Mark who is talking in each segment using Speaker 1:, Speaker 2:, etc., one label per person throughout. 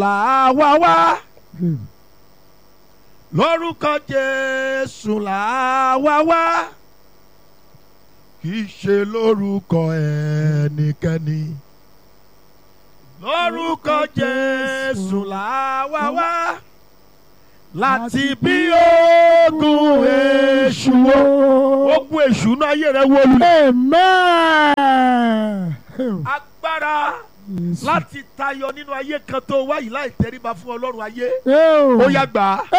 Speaker 1: là wá wá lórúkọ jésù là wá wá kì í ṣe lórúkọ ẹnikẹ́ni lórúkọ jésù là wá wá láti bí ogun èṣù wo ogun èṣù náà ayé rẹ wọlú
Speaker 2: Amen.
Speaker 1: agbára
Speaker 2: Yes.
Speaker 1: láti tayọ nínú ayé kan tó wáyìí láì tẹríba fún ọlọ́run ayé
Speaker 2: Oh.
Speaker 1: ó yá gbà á.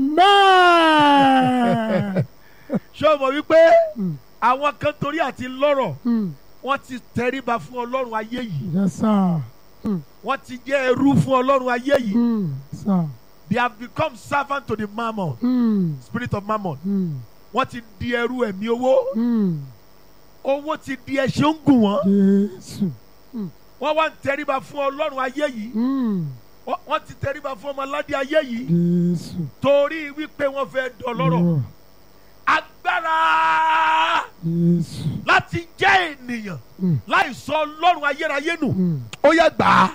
Speaker 2: Amen.
Speaker 1: ṣé o mọ̀ wípé
Speaker 2: Mm.
Speaker 1: àwọn kan torí àti lọ́rọ̀
Speaker 2: Mm.
Speaker 1: wọ́n ti tẹríba fún ọlọ́run ayé yìí
Speaker 2: Yes, sir.
Speaker 1: wọ́n ti jẹ́ ẹrú fún ọlọ́run ayé yìí
Speaker 2: Mm. Sir.
Speaker 1: they have become servant to the mammon
Speaker 2: Mm.
Speaker 1: spirit of mammon
Speaker 2: Mm.
Speaker 1: wọ́n ti di ẹrú ẹ̀mí owó
Speaker 2: Mm.
Speaker 1: owó ti di ẹṣin ń gùn wọ́n
Speaker 2: Jésù.
Speaker 1: wọ́n wá ń tẹríba fún ọlọ́run ayé yìí
Speaker 2: Mm.
Speaker 1: wọ́n wọ́n ti tẹríba fún ọmọládé ayé yìí
Speaker 2: Jésù.
Speaker 1: torí wípé wọ́n fẹ́ dọlọ́rọ̀
Speaker 2: Oh.
Speaker 1: agbára
Speaker 2: Jésù.
Speaker 1: láti jẹ́ ènìyàn
Speaker 2: Mm.
Speaker 1: láì sọ ọlọ́run ayérayé nù
Speaker 2: Mm.
Speaker 1: ó yẹ gbà á.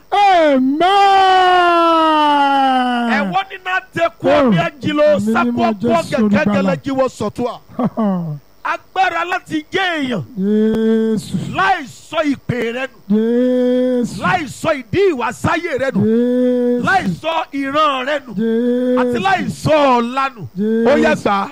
Speaker 2: Amen.
Speaker 1: ẹ̀wọ́n nínú àtẹ̀kọ́
Speaker 2: Oh,
Speaker 1: ní ẹ̀jìló
Speaker 2: mímọ́
Speaker 1: sápọ̀
Speaker 2: Jésù
Speaker 1: pọ̀ kẹ̀kẹ́
Speaker 2: olùgbàlà.
Speaker 1: gẹlẹ́jìwọ̀ sọ̀tún à. agbára láti jẹ́ èèyàn
Speaker 2: Jésù.
Speaker 1: láì sọ ìpè rẹ nù
Speaker 2: Jésù.
Speaker 1: láì sọ ìdí ìwàsáyé rẹ nù
Speaker 2: Jésù.
Speaker 1: láì sọ ìran rẹ nù
Speaker 2: Jésù.
Speaker 1: àti láì sọ ọ̀la nù ó yẹ gbà á.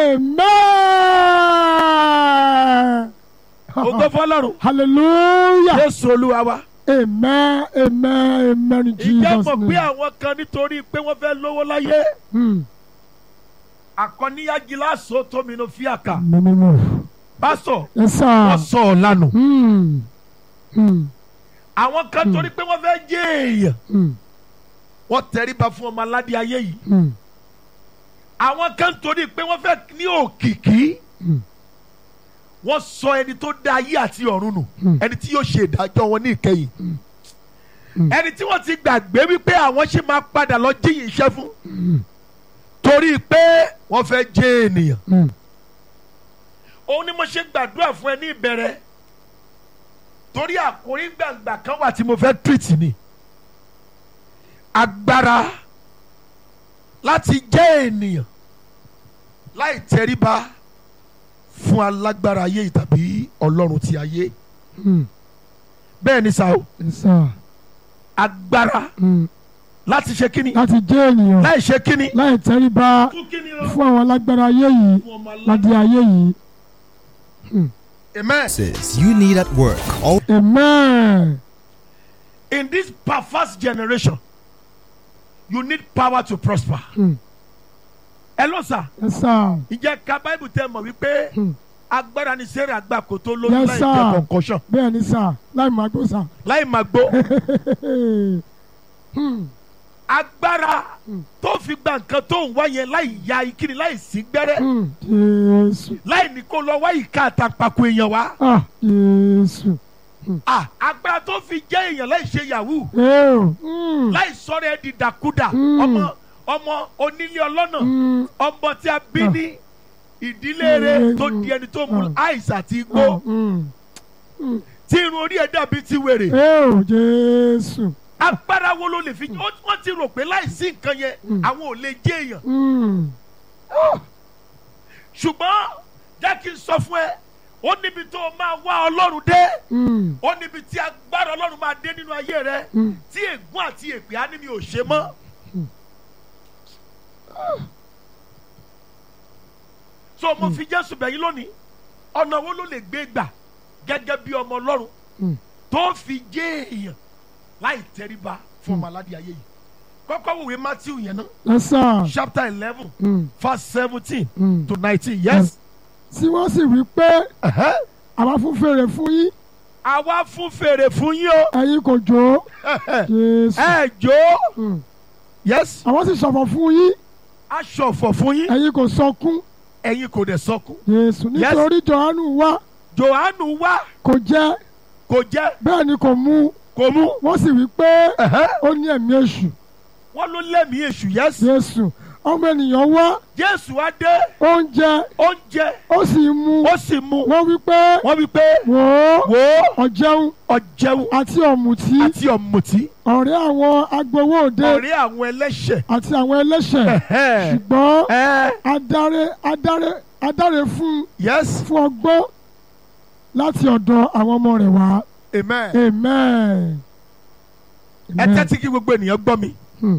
Speaker 2: Amen.
Speaker 1: ògo fọlọ́run
Speaker 2: Hallelujah.
Speaker 1: jésù olúwa wa.
Speaker 2: Amen. Amen. Amen. In
Speaker 1: ìjẹ́
Speaker 2: Jesus'
Speaker 1: mọ̀ pé
Speaker 2: name.
Speaker 1: àwọn kan nítorí pé wọ́n fẹ́ lówó láyé
Speaker 2: Hmm.
Speaker 1: àkọ́níyájí láṣọ tóminú fíàkà
Speaker 2: Mímímọ́.
Speaker 1: pásọ̀
Speaker 2: Yes, sir.
Speaker 1: wọ́n sọ ọ̀la nù.
Speaker 2: Hmm. Hmm.
Speaker 1: àwọn kan torí pé wọ́n fẹ́ jẹ́ èèyàn
Speaker 2: Hmm.
Speaker 1: wọ́n tẹríba fún ọmọ aládé ayé yìí.
Speaker 2: Hmm.
Speaker 1: àwọn kan torí pé wọ́n fẹ́ ní òkìkí
Speaker 2: Hmm.
Speaker 1: wọ́n sọ ẹni tó dá ayé àti ọ̀run nù
Speaker 2: Hmm.
Speaker 1: ẹni tí yóò ṣe ìdájọ́ wọn ní ìkẹyìn
Speaker 2: Hmm.
Speaker 1: ẹni tí wọ́n ti gbàgbé wípé àwọn ṣì máa padà lọ jíyìn iṣẹ́ fún
Speaker 2: Hmm.
Speaker 1: torí pé wọ́n fẹ́ jẹ́ ènìyàn
Speaker 2: Hmm.
Speaker 1: òun ni mo ṣe gbàdúrà fún ẹ ní ìbẹ̀rẹ̀ torí àkórí gbàǹgbà kan wà tí mo fẹ́ tírìtì ni agbára láti jẹ́ ènìyàn láì tẹríba fún alágbára ayé tàbí ọlọ́run ti ayé
Speaker 2: Hmm.
Speaker 1: bẹ́ẹ̀ ni sa o
Speaker 2: Yes, sir.
Speaker 1: agbára
Speaker 2: Hmm.
Speaker 1: láti ṣe kíni
Speaker 2: Láti jẹ́ ènìyàn
Speaker 1: láì ṣe kíni
Speaker 2: láì tẹríba
Speaker 1: fún kíni o
Speaker 2: fún àwọn alágbára ayé yìí
Speaker 1: fún ọmọ
Speaker 2: ládé
Speaker 1: aládé
Speaker 2: ayé yìí.
Speaker 1: amen
Speaker 3: Says you need at work. All
Speaker 2: Amen.
Speaker 1: in this perverse generation you need power to prosper
Speaker 2: Hmm.
Speaker 1: ẹ lọ sà.
Speaker 2: Yes, sir.
Speaker 1: ìjẹ́ ká báìbù tẹ mọ̀ wípé
Speaker 2: Hmm.
Speaker 1: agbára ni sarah gbà kó tó lóyún
Speaker 2: Yes,
Speaker 1: láì
Speaker 2: sir.
Speaker 1: jẹ concussion
Speaker 2: Bẹ́ẹ̀ ni sà láì máa gbó sà.
Speaker 1: láì máa gbó
Speaker 2: Hmm.
Speaker 1: agbára
Speaker 2: Hmm.
Speaker 1: tó fi gba nǹkan tó ń wá yẹn láì ya ìkíni láì sí gbẹ́rẹ́
Speaker 2: Hmm. Jésù.
Speaker 1: láì ní kó lọ wá ìka àtàpàkò èèyàn wá
Speaker 2: Ah, Jésù.
Speaker 1: Ah, agbára tó fi jẹ́ èèyàn láì ṣe yahoo
Speaker 2: Eo. Hmm.
Speaker 1: láì sọ̀rọ̀ ẹ̀ di dàkúdà
Speaker 2: Hmm.
Speaker 1: ọmọ ọmọ onílé ọlọ́nà
Speaker 2: Hmm.
Speaker 1: ọmọ tí a bí ní ìdílé rẹ̀ tó di ẹni tó mu àìsàn àti igbó
Speaker 2: Hmm.
Speaker 1: tí irun orí ẹ̀ dàbí ti wèrè.
Speaker 2: Eo. Jésù.
Speaker 1: agbára wo ló lè fi ó- wọ́n ti rò pé láìsí nǹkan yẹn
Speaker 2: Mm.
Speaker 1: àwọn ò lè jẹ́ èèyàn
Speaker 2: Hmm.
Speaker 1: ṣùgbọ́n jẹ́ kí n sọ fún ẹ ó níbi tó o máa wá ọlọ́run dé
Speaker 2: Hmm.
Speaker 1: ó níbi tí agbára ọlọ́run máa dé nínú ayé rẹ
Speaker 2: Hmm.
Speaker 1: tí ègún àti èpè á ní mi ò ṣe mọ́. so mo fi jésù bẹ̀yìn lónìí ọ̀nà wo ló lè gbé gbà gẹ́gẹ́ bí ọmọ ọlọ́run
Speaker 2: Hmm.
Speaker 1: tó fi jẹ́ èèyàn láì tẹríba fún ọmọ aládìí ayé yìí kọ́kọ́ wòwe matthew yẹn náà
Speaker 2: Yes, sir.
Speaker 1: chapter eleven
Speaker 2: Hmm.
Speaker 1: verse seventeen
Speaker 2: Hmm.
Speaker 1: to nineteen yes.
Speaker 2: Tí wọ́n sì wí pé
Speaker 1: Ẹ̀hẹ́.
Speaker 2: àwa fún fèrè fún yín
Speaker 1: àwa fún fèrè fún yín o
Speaker 2: ẹ̀yin kò jó. Jésù.
Speaker 1: ẹ jó
Speaker 2: Hmm.
Speaker 1: yes
Speaker 2: Àwọn sì ṣọ̀fọ̀ fún yín
Speaker 1: aṣọ ọ̀fọ̀ fún yín
Speaker 2: ẹ̀yin kò sọkún.
Speaker 1: ẹ̀yin kò dẹ̀ sọkún
Speaker 2: Jésù
Speaker 1: Yes.
Speaker 2: nítorí Jòhánù wá
Speaker 1: johannu wá
Speaker 2: kò jẹ
Speaker 1: kò jẹ́
Speaker 2: bẹ́ẹ̀ ni kò mu
Speaker 1: kò mú
Speaker 2: wọ́n sì wí pé
Speaker 1: Ẹ̀hẹ́.
Speaker 2: ó ní ẹ̀mí èṣù
Speaker 1: wọ́n ló lẹ́mìí èṣù yes
Speaker 2: Jésù ọmọ ènìyàn wá
Speaker 1: jésù wá dé
Speaker 2: oúnjẹ
Speaker 1: oúnjẹ
Speaker 2: ó sì mú
Speaker 1: ó sì mú
Speaker 2: wọ́n wí pé
Speaker 1: wọ́n wí pé
Speaker 2: wò ó
Speaker 1: wò ó
Speaker 2: ọ̀jẹun
Speaker 1: ọ̀jẹun
Speaker 2: àti ọ̀mùtí
Speaker 1: àti ọ̀mùtí
Speaker 2: ọ̀rẹ́ àwọn agbowó òde
Speaker 1: ọ̀rẹ́ àwọn ẹlẹ́ṣẹ̀
Speaker 2: àti àwọn ẹlẹ́ṣẹ̀
Speaker 1: Ẹ̀hẹ́.
Speaker 2: ṣùgbọ́n
Speaker 1: ẹ
Speaker 2: adáre adáre adáre fún
Speaker 1: yes
Speaker 2: fún ọgbọ́n láti ọ̀dọ̀ àwọn ọmọ rẹ̀ wá
Speaker 1: amen
Speaker 2: amen.
Speaker 1: ẹ tẹ́tí kí gbogbo ènìyàn gbọ́ mi
Speaker 2: Hmm.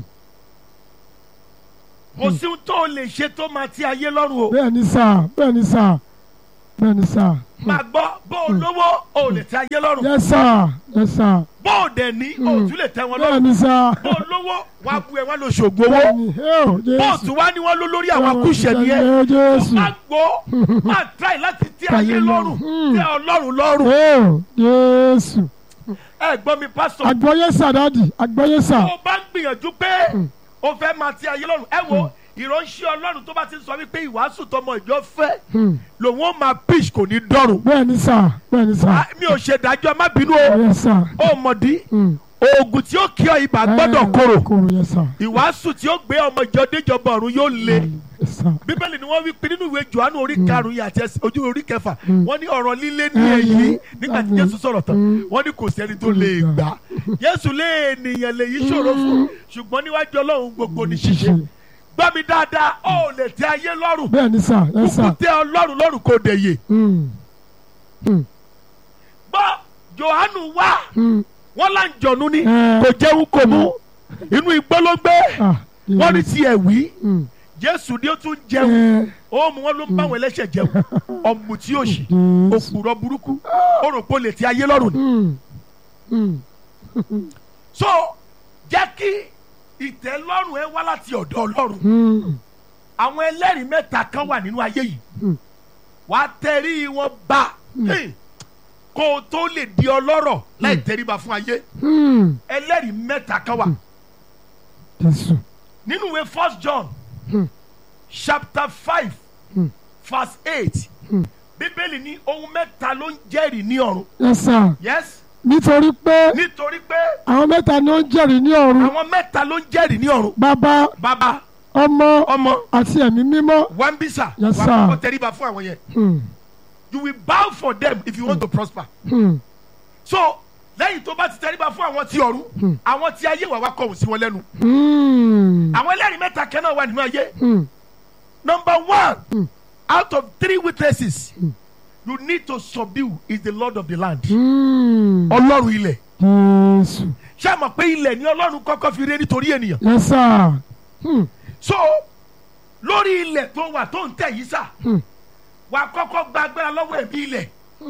Speaker 1: kò sí ohun tó o lè ṣe tó máa ti ayé lọ́rùn o
Speaker 2: bẹ́ẹ̀ ni sà bẹ́ẹ̀ ni sà bẹ́ẹ̀ ni sà.
Speaker 1: máa gbọ́ bó o lówó o lè tẹ́ ayé lọ́rùn
Speaker 2: yes sir yes sir
Speaker 1: bó o dẹ̀ ní o tún lè tẹ́ wọn
Speaker 2: bẹ́ẹ̀
Speaker 1: lọ́rùn
Speaker 2: ni sà.
Speaker 1: bó o lówó wàá bu ẹ wá lọ ṣògùn owó
Speaker 2: bẹ́ẹ̀ ni ẹ ò
Speaker 1: bó o
Speaker 2: jésù.
Speaker 1: tún wá ní wọn ló lórí àwọn akúṣẹ̀ ni ẹ
Speaker 2: ẹ jésù.
Speaker 1: máa gbọ́ máa try láti tẹ́ ayé lọ́rùn
Speaker 2: Hmm.
Speaker 1: tẹ́ ọlọ́run lọ́rùn
Speaker 2: ẹ ò jésù.
Speaker 1: ẹ gbọ́ mi pásítọ̀
Speaker 2: àgbọ̀yé sà dáàdì àgbọ̀yé sà.
Speaker 1: tó o bá ń gbìyànjú pé o fẹ́ máa tẹ́ ayé lọ́rùn ẹ wo ìránṣẹ́ ọlọ́run tó bá ti sọ wípé ìwàásù tọmọ ìjọ fẹ́
Speaker 2: Hmm.
Speaker 1: lòun ó máa pitch kò ní dọ́rùn
Speaker 2: bẹ́ẹ̀ ni sà bẹ́ẹ̀ ni sà.
Speaker 1: Ah, mi ò ṣe dájọ́ má bínú o
Speaker 2: yes sà.
Speaker 1: ó mọ̀dí
Speaker 2: Hmm.
Speaker 1: oògùn tí ó kí ọ ibà gbọ́dọ̀ korò
Speaker 2: kóró yes sà.
Speaker 1: ìwàásù tí ó gbé ọmọ ìjọ déjọba ọ̀run yóò le
Speaker 2: yes sà.
Speaker 1: bíbélì ni wọ́n wí pé nínú ìwé johannu orí karùn-ún yìí àti ẹsẹ̀- ojú orí kẹfà wọ́n ní ọ̀rọ̀ líle ní èyí nígbà tí jésù sọ̀rọ̀ tán wọ́n ní kò sẹ́ni tó lè gbà jésù lé ènìyàn lè yí ṣòro fún ṣùgbọ́n níwájú ọlọ́run gbogbo ní ṣíṣe gbọ́ mi dáadáa ó lè tẹ ayé lọ́rùn
Speaker 2: bẹ́ẹ̀ ni sà yes
Speaker 1: kúkú
Speaker 2: sà.
Speaker 1: tẹ ọlọ́run lọ́rùn kò dé yè
Speaker 2: Hmm. Hmm.
Speaker 1: gbọ́ johannu wá
Speaker 2: Hmm.
Speaker 1: wọ́n là ń jọ̀nù ni
Speaker 2: Eh.
Speaker 1: kò jẹun kò mú inú igbó ló gbé
Speaker 2: Ah,
Speaker 1: wọ́n ní
Speaker 2: yes.
Speaker 1: tiẹ̀ wí
Speaker 2: Hmm.
Speaker 1: jésù ni ó tún jẹun
Speaker 2: Eh,
Speaker 1: ó mú wọn ló ń bá àwọn ẹlẹ́ṣẹ̀ jẹun ọ̀mùtí òṣì
Speaker 2: Jésù.
Speaker 1: òpùrọ̀ burúkú ó rò pé ó lè ti ayé lọ́rùn ni.
Speaker 2: Hmm. Hmm.
Speaker 1: so jẹ́ kí ìtẹ́lọ́rùn ẹ wá láti ọ̀dọ̀ ọlọ́run
Speaker 2: Hmm.
Speaker 1: àwọn ẹlẹ́rìí mẹ́ta kan wà nínú ayé yìí
Speaker 2: Hmm.
Speaker 1: wà á tẹrí wọn bá Hey, kó o tó lè di ọlọ́rọ̀ láì tẹríba fún ayé
Speaker 2: Hmm.
Speaker 1: ẹlẹ́rìí mẹ́ta kan wà
Speaker 2: Jésù.
Speaker 1: nínú ìwé first john
Speaker 2: Hmm.
Speaker 1: chapter five
Speaker 2: Hmm.
Speaker 1: verse eight
Speaker 2: Hmm.
Speaker 1: bíbélì ní ohun mẹ́ta ló ń jẹ́rìí ní ọ̀run
Speaker 2: yes sir.
Speaker 1: yes
Speaker 2: nítorí pé
Speaker 1: nítorí pé
Speaker 2: àwọn mẹ́ta ni ó ń jẹ́rìí ní ọ̀run
Speaker 1: àwọn mẹ́ta ló ń jẹ́rìí ní ọ̀run
Speaker 2: bàbá
Speaker 1: bàbá
Speaker 2: ọmọ
Speaker 1: ọmọ
Speaker 2: àti ẹ̀mí mímọ́.
Speaker 1: wambisa
Speaker 2: Yes,
Speaker 1: wà
Speaker 2: sir.
Speaker 1: á kọ́kọ́ tẹríba fún àwọn yẹn
Speaker 2: Hmm.
Speaker 1: you will bow for them if you want to prosper
Speaker 2: Hmm.
Speaker 1: so lẹ́yìn tó bá ti tẹríba fún àwọn tí ọ̀run àwọn tí ayé wà wá kọ̀hún sí wọn lẹ́nu
Speaker 2: Hmm.
Speaker 1: àwọn ẹlẹ́rìí mẹ́ta kan náà wà nínú ayé
Speaker 2: Hmm.
Speaker 1: number one out of three witnesses you need to subdue is the lord of the land
Speaker 2: Hmm.
Speaker 1: ọlọ́run ilẹ̀
Speaker 2: Jésù.
Speaker 1: ṣé ẹ mọ̀ pé ilẹ̀ ni ọlọ́run kọ́kọ́ fi ré nítorí ènìyàn
Speaker 2: yes sir. Hmm.
Speaker 1: so lórí ilẹ̀ tó wà tó ń tẹ̀ yìí sà
Speaker 2: Hmm.
Speaker 1: wà á kọ́kọ́ gba agbára lọ́wọ́ ẹ̀mí ilẹ̀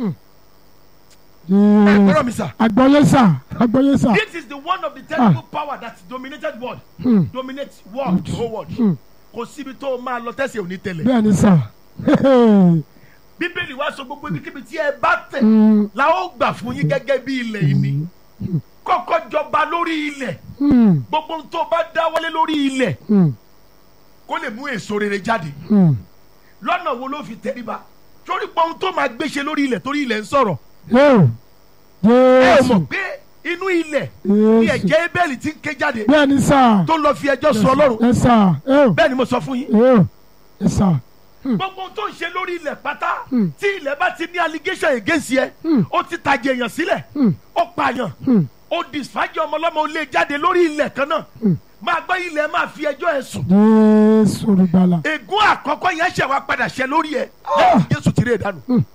Speaker 2: Jésù.
Speaker 1: ẹ̀gbọ́n mi sà
Speaker 2: àgbọ̀yé sà àgbọ̀yé sà.
Speaker 1: this is the one of the terrible power that dominated world
Speaker 2: Hmm.
Speaker 1: dominates world the whole world
Speaker 2: Hmm.
Speaker 1: kò síbi tó o máa lọ tẹ̀sí òní tẹ̀lẹ̀
Speaker 2: bẹ́ẹ̀ ni sà.
Speaker 1: bíbélì wá sọ gbogbo ibikíbi tí ẹ bá tẹ̀
Speaker 2: Hmm.
Speaker 1: la ó gbà fún yín gẹ́gẹ́ bí ilẹ̀ yìí ni kọ́kọ́ jọba lórí ilẹ̀
Speaker 2: Hmm.
Speaker 1: gbogbo ohun tó o bá dáwọ́lé lórí ilẹ̀
Speaker 2: Hmm.
Speaker 1: kó lè mú èso rere jáde
Speaker 2: Hmm.
Speaker 1: lọ́nà wo ló fi tẹríba torí pé ohun tó máa gbéṣe lórí ilẹ̀ torí ilẹ̀ ń sọ̀rọ̀
Speaker 2: Yóò.
Speaker 1: ẹ ò mọ̀
Speaker 2: Jésù.
Speaker 1: pé inú ilẹ̀ ni
Speaker 2: Jésù.
Speaker 1: ẹ̀jẹ̀ ebéèlì ti ń ké jáde
Speaker 2: bẹ́ẹ̀ ni sà.
Speaker 1: tó lọ fi ẹjọ́ sùn ọlọ́run
Speaker 2: yes sir. Yóò.
Speaker 1: bẹ́ẹ̀ ni mo sọ fún yín
Speaker 2: Yóò. yes sir.
Speaker 1: gbogbo ohun tó ń ṣe lórí ilẹ̀ pátá
Speaker 2: Hmm.
Speaker 1: tí ilẹ̀ bá ti ní allegation against yẹ
Speaker 2: Hmm.
Speaker 1: ó ti tàjẹ̀ èèyàn sílẹ̀
Speaker 2: Hmm.
Speaker 1: ó pààyàn
Speaker 2: Hmm.
Speaker 1: ó disfájì ọmọlọ́mọ ó lé jáde lórí ilẹ̀ kan náà máa gbọ́ ilẹ̀ máa fi ẹjọ́ ẹ̀ sùn
Speaker 2: Jésù olùgbàlà.
Speaker 1: ègún àkọ́kọ́ yẹn ṣẹ̀ wá padà ṣẹ lórí ẹ̀ lẹ́yìn tí Jésù ti rí ìdánù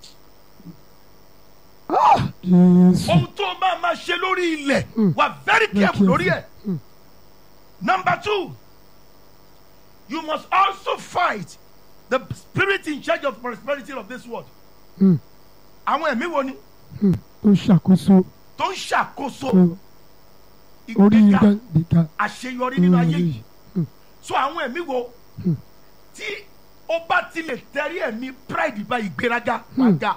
Speaker 2: Jésù.
Speaker 1: ohun tó máa máa ṣe lórí ilẹ̀ wà very careful lórí ẹ̀ number two you must also fight the spirit in charge of prosperity of this world
Speaker 2: Hmm.
Speaker 1: àwọn ẹ̀mí wo ni
Speaker 2: Hmm. tó ṣàkóso
Speaker 1: tó ń ṣàkóso
Speaker 2: tó orí
Speaker 1: ìgbéga
Speaker 2: ìgbà
Speaker 1: àṣeyọrí nínú ayé yìí so àwọn ẹ̀mí wo tí ó bá ti lè tẹ̀rí ẹ̀mí pride bá ìgbéraga àga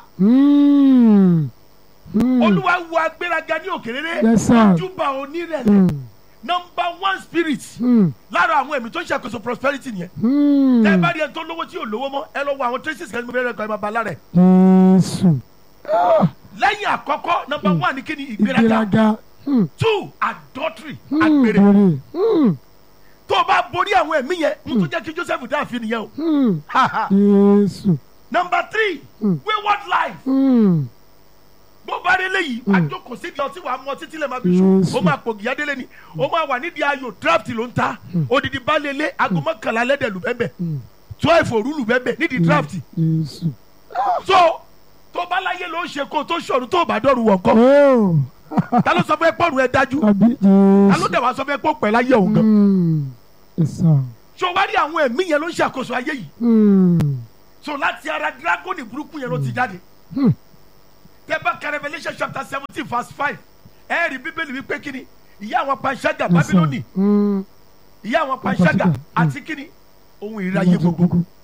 Speaker 1: olúwa wo agbéraga ní òkèrèrè
Speaker 2: Yes, sir.
Speaker 1: ojúbà onírẹ̀lẹ̀ number one spirit lára àwọn ẹ̀mí tó ń ṣàkóso prosperity nìyẹn tẹ́ ẹ bá rí ẹni tó lówó tí ò lówó mọ́ ẹ lọ wo àwọn traces kan ní mo bẹ̀rẹ̀ kan ẹ máa ba lára ẹ̀
Speaker 2: Jésù
Speaker 1: lẹ́yìn àkọ́kọ́ number one ni kí ni ìgbéraga
Speaker 2: ìgbéraga Hmm.
Speaker 1: two adultery
Speaker 2: Hmm.
Speaker 1: àgbèrè
Speaker 2: Bèrè. Hmm.
Speaker 1: tó o bá borí àwọn ẹ̀mí yẹn mo tún jẹ́ kí Joseph dáàfin nìyẹn o
Speaker 2: Hmm.
Speaker 1: Ha, ha.
Speaker 2: Jésù.
Speaker 1: number three
Speaker 2: Mm.
Speaker 1: wayward life
Speaker 2: Hmm.
Speaker 1: bó bá délé yìí àjòkò sí ìdí ọtí wàá mọ títí lè máa fi sùn
Speaker 2: Yes.
Speaker 1: ó máa pò gìyà délé ni ó máa wà nídìí ayò draft ló ń ta odidi balẹ̀lẹ̀ aago mọ́kànlá lẹ́dẹ̀ lù bẹ́ẹ̀
Speaker 2: Mm.
Speaker 1: twelve òru lù bẹ́ẹ̀ nídìí draft
Speaker 2: Jésù.
Speaker 1: so tó bá láyé ló ń ṣe kó tó ṣọ̀run tó bá dọ̀rùn wọ̀ kọ́
Speaker 2: Oh.
Speaker 1: ta ló sọ fẹ́ pọ̀run ẹ dájú
Speaker 2: Àbí
Speaker 1: ta ló
Speaker 2: Jésù.
Speaker 1: dẹ̀ wá sọ fẹ́ pọ̀ pẹ̀ láyé òun gan
Speaker 2: Hmm. Yes, sir.
Speaker 1: so wá rí àwọn ẹ̀mí yẹn ló ń ṣàkóso ayé yìí
Speaker 2: Hmm.
Speaker 1: so láti ara dragoni burúkú yẹn ló ti jáde
Speaker 2: Hmm.
Speaker 1: tẹ́bá ka Revelation chapter seventeen verse five ẹ rí bíbélì wípé kíni ìyá àwọn panṣágà
Speaker 2: Yes, sir.
Speaker 1: Bábílónì
Speaker 2: Hmm.
Speaker 1: ìyá àwọn panṣágà
Speaker 2: panṣágà,
Speaker 1: àti kíni ohun ìráyé gbogbo